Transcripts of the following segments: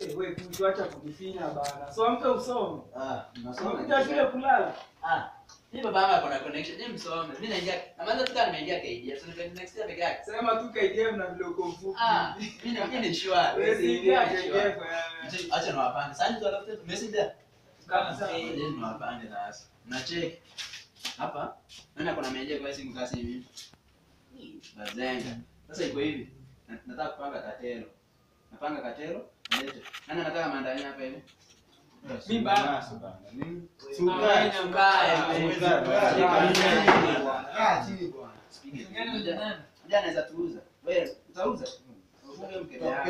Eh, wewe kuacha kujifinya bana. So amke usome. Ah, nasoma. Unakuja shule kulala. Ah, mimi baba yangu ako na connection. Mimi msome. Mimi naingia. Na maana tuka nimeingia KDF. So nikaenda next year peke yake. Sema tu KDF na vile uko mfupi. Ah, mimi ni mimi ni sure. Wewe si Mimi ingia ni sure. KDF. eh. Acha niwapande. Sasa ndio alafu tu messenger. Kama sana. Eh, ndio niwapande sasa. Na check. Hapa. Nani kuna meje kwa simu kasi hivi? Bazenga. Sasa iko hivi. Na- Nataka kupanga katero. Napanga katero. Nalete. Nani anataka maandamano hapa hivi? Mimi bana. Nasa bana. Nini? Sukari. Sukari, mbaya. Ah, chini bwana. Sipige. Unajua anaweza tuuza. Wewe utauza? Ufunge mkebe yako.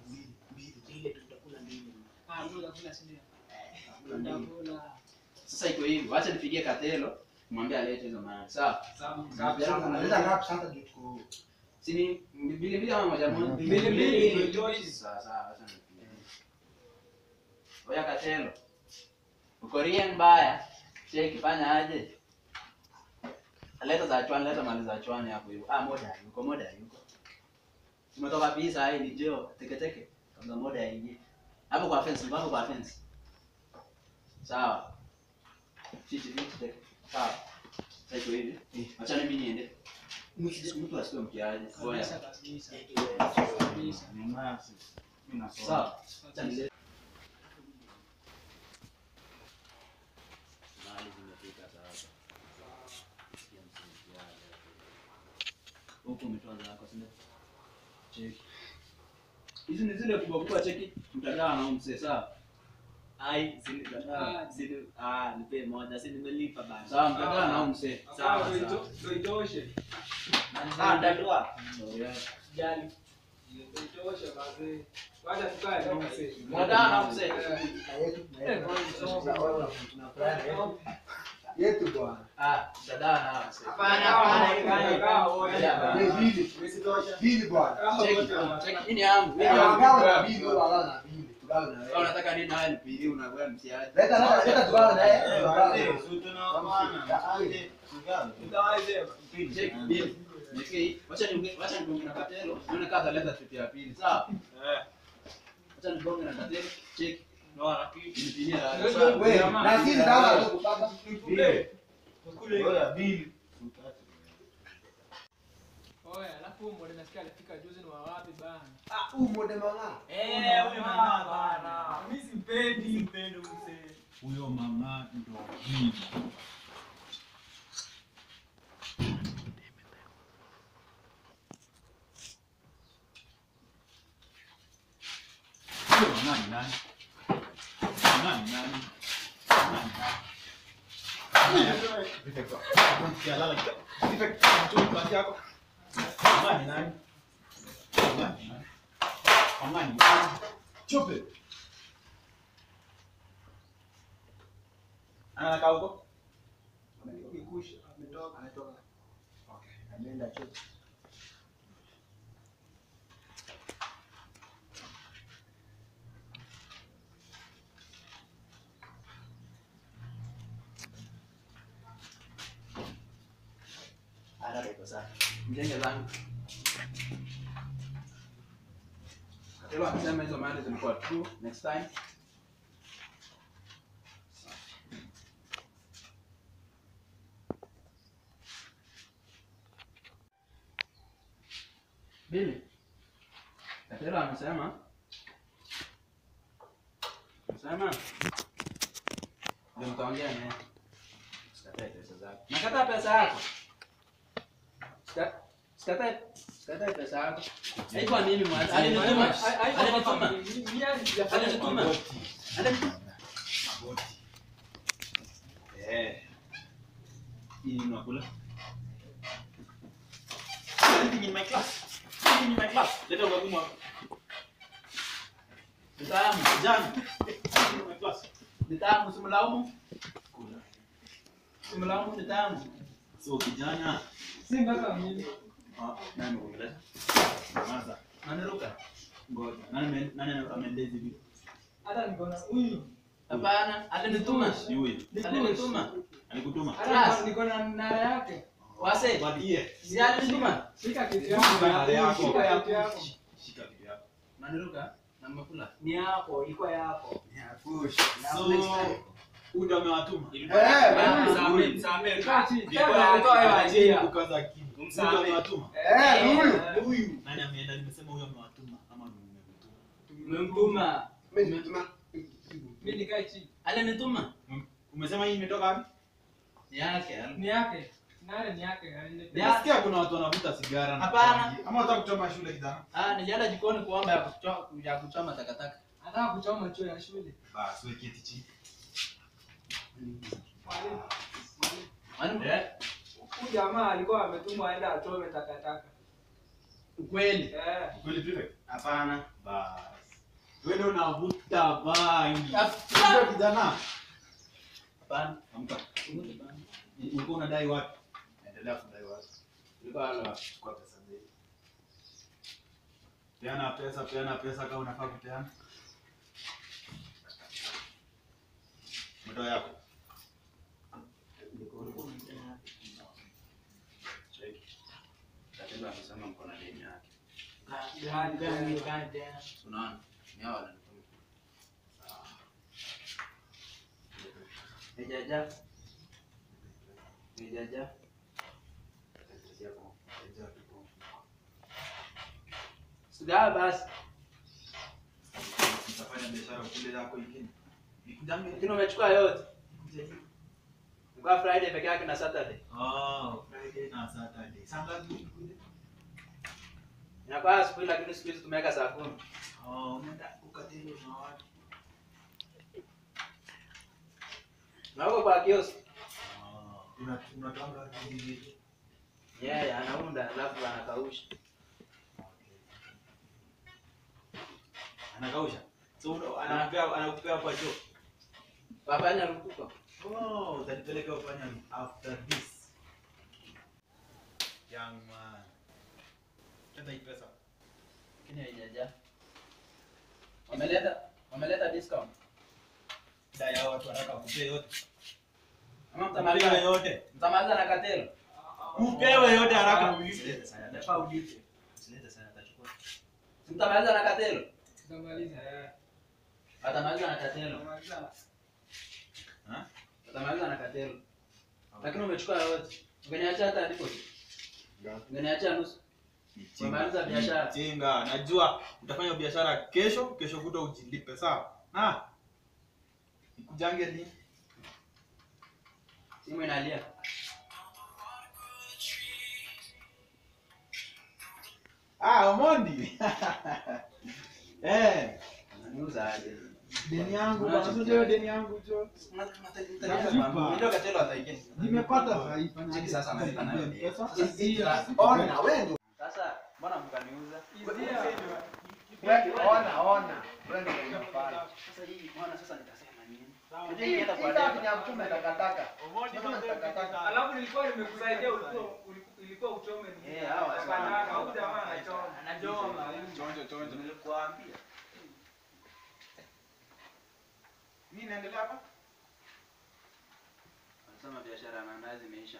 Ah, kula kula si ndio? Ndakula. Sasa iko hivi, wacha nipigie Katelo, mwambie alete hizo maana. Sawa? Sawa. Analeta ngapi sasa ndio tuko Si ni mbili mbili ama moja moja? Mbili mbili, ndio itoshi. Sawa sawa, wacha nipigie. Oya Katelo. Uko rien mbaya. Cheki fanya aje? Leta za chwani, leta mali za chwani hapo hiyo. Ah, moda yuko, moda yuko. Tumetoka pisa hii ni jeo, teke teke. Kabla moda ingie. Hapo kwa fence, hapo kwa fence. Sawa. Chichi chichi teke. Sawa. Sasa iko hivi. Acha mimi niende. Mtu asiwe mkiaje. Oya. Kabisa kabisa. Kabisa. ni nasi. Mimi nasoma. Sawa. Acha nilete. Mahali zimefika sasa. Ya msingi Huku umetoa zako, si ndio? Cheki. Hizi ni zile kubwa kubwa cheki. Mtandao na mse sawa. Ai, sini Ah. sini ah, nipe moja, si nimelipa bana. Sawa, mtandao na mse. Sawa, ndio ito- ndio itoshe. Ah, ndadua. Jali. Ndio itoshe basi. Wacha tukae na mse. Mtandao na mse. Yetu bwana. Ah, mtandao na mse. Hapana, hapana, hapana, kaa wote. Ni bili. Bili bwana. Cheki, cheki. Hii ni yangu. Hii ni Eh, yangu. wagawa na bili, wewe wagawa na bili. Tugawe na Kama wewe. unataka nini haya nipili unakuwa mtiaje. Leta leta leta tugawe na yeye. Eh, Tugawe. wazee, si tunaoana. Aje. Cheki, bili. Niki, wacha ni wacha nigonge na katelo. Nione kama ataleta trip ya pili. Sawa? Wacha nigonge na katelo. Cheki. Nilipinia Ndio, sawa. Wewe, na sisi kama ndugu baba. Oya, bili. Oya, alafu huyu mmoja nasikia alifika juzi ni wa wapi bana? Ah, huu mode mama. Eh, huyo mama bana. Mimi simpendi. Mpendo mzee. Huyo mama ndo bili. Huyo mama ni nani? Mama ni nani? Mama ni nani? Mama ni nani? Mama ni nani? Mama ni nani? Chupe. Anakaa huko? Nikusha. Ametoka. Ametoka. Okay. Ameenda chuo. Hata iko sawa. Mjenge zangu. Katelo akisema hizo mali zilikuwa true next time. Bili. Katelo amesema amesema ndio mtaongea naye. Sikatae pesa zako. Nakataa pesa yako. Sika- Sikatae sikatae pesa yako. Haikuwa mimi mwanzo. Alinituma. Alinituma. Alinituma. Alinituma. Eh. Hii unakula? Anything in my class. Anything in my class. Leta ubagumu hapa. Nitamu. Jana. Anything in my class. Nitamu simlaumu. Kula. Simlaumu nitamu. So kijana. Si mpaka mimi. Ah, nani amekuleta? Nyamaza. Naniruka. Ngoja. Nani ame- nani ameendezi hivi? Hata niko na huyu. Hapana, alinituma. Si huyu. Alinituma. Alikutuma? Hata niko na nara yake. Wase. Badie. Si alinituma. Shika kitu Shika nara yangu. yako. Shika kitu yangu. Shika kitu yako. Naniruka. Na mmekula? Ni yako, ilikuwa yako. So, huyu ndo amewatuma. Msamee, msamee. Kaa chini. Ilikuwa Tena yako, alitoa ilikuwa hiyo idea. Kukaza akili. Huyu ndo Msamehe. amewatuma. Eh, ni huyu. Eh, Huyu. Nani ameenda? Nimesema huyu amewatuma ama ni mmemtuma? Umemtuma. Mimi nimetuma. Mimi nikae chini. Alinituma. Umesema hii imetoka wapi? Ni yake. Ni yake. Nani ni yake? Alinipa. Nasikia kuna watu wanavuta sigara na Hapana. bangi. Ama unataka kuchoma shule kijana? Ah, nilienda jikoni kuomba ya kuchoma, ya kuchoma takataka. Anataka kuchoma chuo ya shule. Basi wewe keti chini. Mwalimu. Mwalimu. Mwalimu? Huyu jamaa alikuwa ametumwa aende achome takataka. Ukweli. Eh. Kweli prefect? Hapana. Basi. Wewe ndio unavuta bangi. Hapana. Wewe kijana. Hapana. Amka. Ulikuwa unadai wapi? Endelea kudai wapi? Ilikuwa halo. Chukua pesa zetu. Peana pesa, peana pesa kama unafaa kupeana. Muda yako. Check. Tatizo amesema mko na deni yake. Gani, gani, gani. Unaona? Ni hao wananituma. Nijaja. Nijaja. Sigaa basi. Utafanya biashara kule yako ingine. Nikujange. Lakini umechukua yote. Kwa Friday peke yake na Saturday. Oh, Friday na Saturday. Sanga kule. Inakuwa siku hii lakini siku hizi tumeweka saa kumi. Oh, unaenda ukatelo na watu. Na huko kwa kiosk. Oh, una unatanga hivi. Yeye yeah, anaunda alafu anakausha. Anakausha. So una- anakupea anakupea kwa choo. Wafanya rupuko. Oh, utanipeleka ufanya after this. Young man. Kenda hii pesa. Lakini haijaja. Wameleta wameleta discount. Dai hao watu wanataka kupea yote. Ama Upewe mtamaliza yote. mtamaliza na katelo. Upewe yote haraka. Usilete sana, nafaa ulipe. Usilete sana, atachukua. Si mtamaliza na katelo. Tutamaliza. Eh. Watamaliza na katelo. Tutamaliza. Ha? Watamaliza na katelo. Lakini umechukua yote. Ungeniacha hata deposit. Ungeniacha nusu. Umemaliza biashara. Chinga, najua utafanya biashara kesho, kesho kuta ujilipe sawa. Ah. Nikujange lini? Simu inalia. Ah, Omondi. eh, Unaniuza aje? deni yangu Unacho bwana, kitu. sio deni yangu jo. Ndio katelo ataingia. Nimepata sasa Cheki sasa analipa nayo. Pesa. Ona, wewe ndio. Sasa mbona mkaniuza? Wewe ona, ona. Wewe ndio unafanya. Sasa hii mbona sasa nitasema nini? Hii hii safi ni ya mtume takataka. Mtume takataka. Alafu nilikuwa nimekusaidia ulikuwa ulikuwa- ilikuwa uchome ni. Eh, hawa sasa. Takataka, huyu jamaa anachoma. Anachoma. Chonjo chonjo. Nilikuambia. Nini inaendelea hapa? Anasema biashara ya mandazi imeisha.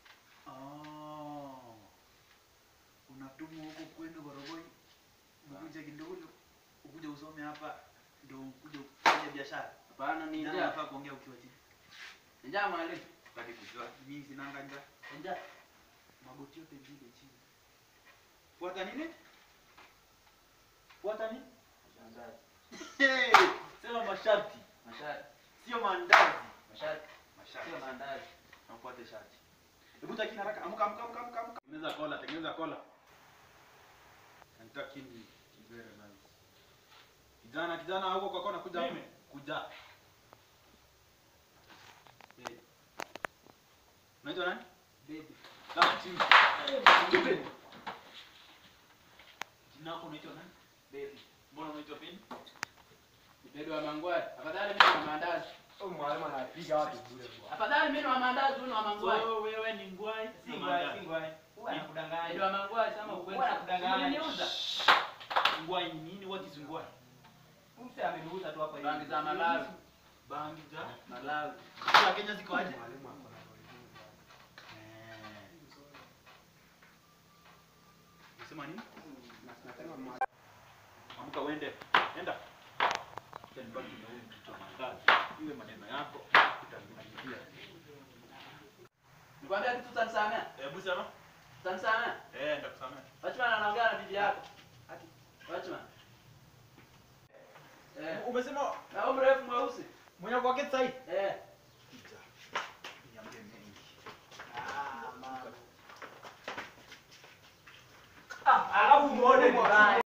Oh. Unatumwa huko kwenu Gorogoi. Ukuje Kindulu, ukuje usome hapa ndio ukuje kufanya biashara. Hapana ni Njaa njaa. nafaa kuongea ukiwa chini. Njaa mwalimu. Sitaki kujua. Mimi sinanga njaa. Njaa. Magoti yote vile chini. Fuata nini? Fuata nini? Mandazi. Hey, sema masharti, Mashati. sio mandazi. Mashati. Masharti. Sio mandazi. Na ufuate shati. Hebu taki haraka, amka amka amka amka amka. Tengeneza kola, tengeneza kola. Nataka kini kibere bana. Kijana kijana huko kwa kona kuja. Mimi? Kuja. Eh. Unaitwa nani? Baby. Kama chini. Jina lako unaitwa nani? Baby. Mbona unaitwa Pin? Baby wa mangwai. Afadhali mimi wa mandazi. Huyu mwalimu anapiga watu bure bwana. Afadhali mimi wa mandazi wewe wa mangwai. So wewe ni ngwai? Si ngwai, si ngwai. Huwa Baby anakudanganya. wa mangwai sema ukweli. Huwa anakudanganya. Unaniuza. Ngwai ni nini? What is ngwai? Mtu ameniuza tu hapa hivi. Bangi za Malawi. Bangi za Malawi. za Kenya ziko aje? Mwalimu ako na Unasema nini? Nasema mwalimu Amka uende. Enda. Utanibaki na huyu mtoto wa mandazi. Ile maneno yako utanirudishia. Nikwambia kitu utanisamea? Hebu sema. Utanisamea? Eh, ndakusamea. Watchman anaongea na bibi yako. Watchman. Eh, Umesema na huyu mrefu mweusi. mwenye kwa keti sahi? Eh. Niambie mengi. Ah, mama. alafu muone ni baya